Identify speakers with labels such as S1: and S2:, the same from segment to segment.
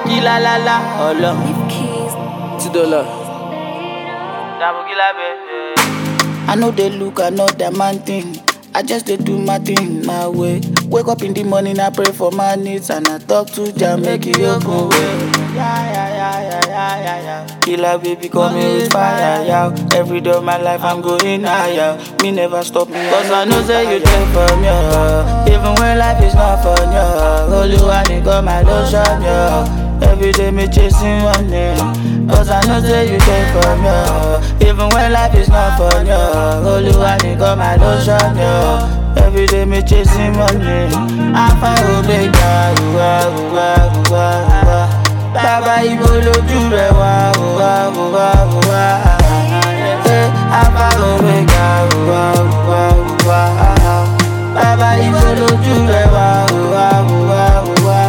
S1: Kila la la, ọlọ.
S2: Two dollar.
S1: Dàbò kila bẹ́ẹ̀.
S3: I know they look, I know that man thing. I just they do my thing my way. Wake up in the morning, I pray for my needs and I talk to Jah make it open way. Yeah, yeah, yeah, yeah, yeah, yeah, yeah. Killer baby, call me with fire, yeah. Every day of my life, I'm going higher. Me never stop me, cause I know say you there for me. yeah. Even when life is not fun, yeah. Holy one, you got my lotion, yeah. Every day me chasing money Cause I know say you there for me yeah. Even when life is not fun, yeah Holy one, you got my lotion, yeah Every day me chasing money Alpha Omega, uwa, uwa, uwa, uwa Bàbá ibo lójú rẹ̀ wá, uwa, uwa, uwa Eh, Alpha Omega, uwa, uwa, uwa Bàbá ibo lójú rẹ̀ wá, uwa, uwa, uwa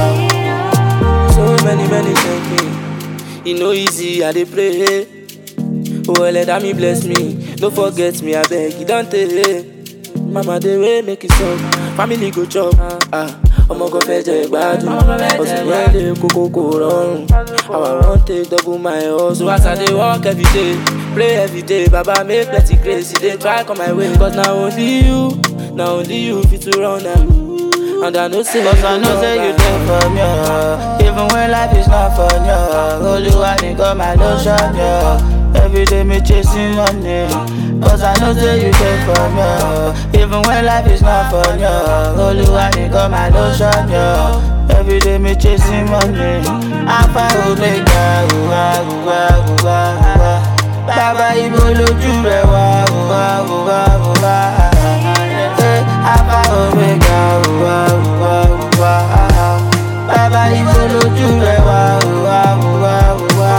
S2: So many, many thank me. E no easy, I dey pray. Oh, let me bless me. No forget me, I beg you, don't tell. Mama, dey way make it stop. Family go chop. Ah, ọmọ kan fẹ́ jẹ gbádùn. Ọ̀sìn yẹn lè kókó kò rọrùn. How I wan take double my hustle. As I dey work every day, pray every day. Baba make plenty grace, e dey try come my way. Cause na only you, na only you fit to run am. And I know say
S3: Cause I know say you there for me, yeah. Even when life is not fun, yeah. Holy one, you got my lotion, yeah. Every day me chasing money. Cause I know say you there for me, yeah. Even when life is not fun, yeah. Holy one, you got my lotion, yeah. Every day me chasing money. Alpha Omega, uwa, uwa, uwa, uwa. Bàbá ibo lójú rẹ̀ wá, uwa, uwa, uwa. Eh, Alpha Omega, uwa, uwa, uwa. Bàbá ibo lójú rẹ̀ wá, uwa, uwa, uwa.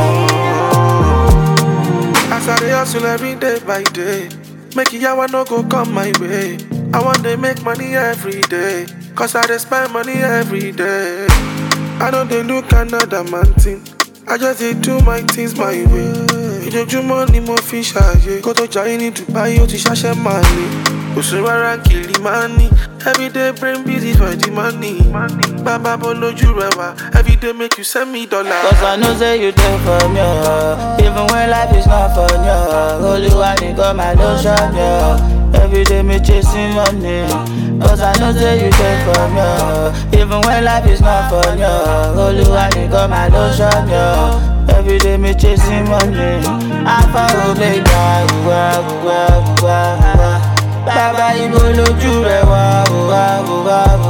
S4: As I dey hustle every day by day, make yawa no go come my way. I want to make money every day, cause I dey spend money every day. I don't dey look another man thing, I just dey do my things my way. Ìjọjúmọ́ ni mo fi ṣàyè, kó tó jayé ní Dubai ó ti ṣàṣẹ máa lè. Òṣèré rárá kìlì máa ní, everyday brain busy for the money. Bàbá bọ́ lójú rẹ̀ wá, everyday make you send me dollar.
S3: Cause I know say you there for me, yeah. Even when life is not fun, yeah. Holy one, you got my lotion, yeah. Every day me chasing money. Cause I know say you there for me, yeah. Even when life is not fun, yeah. Holy one, you got my lotion, yeah. Every day me chasing money. Alpha Omega, uwa, uwa, uwa, uwa. Bàbá ibo lójú rẹ̀ wá, uwa, uwa, uwa.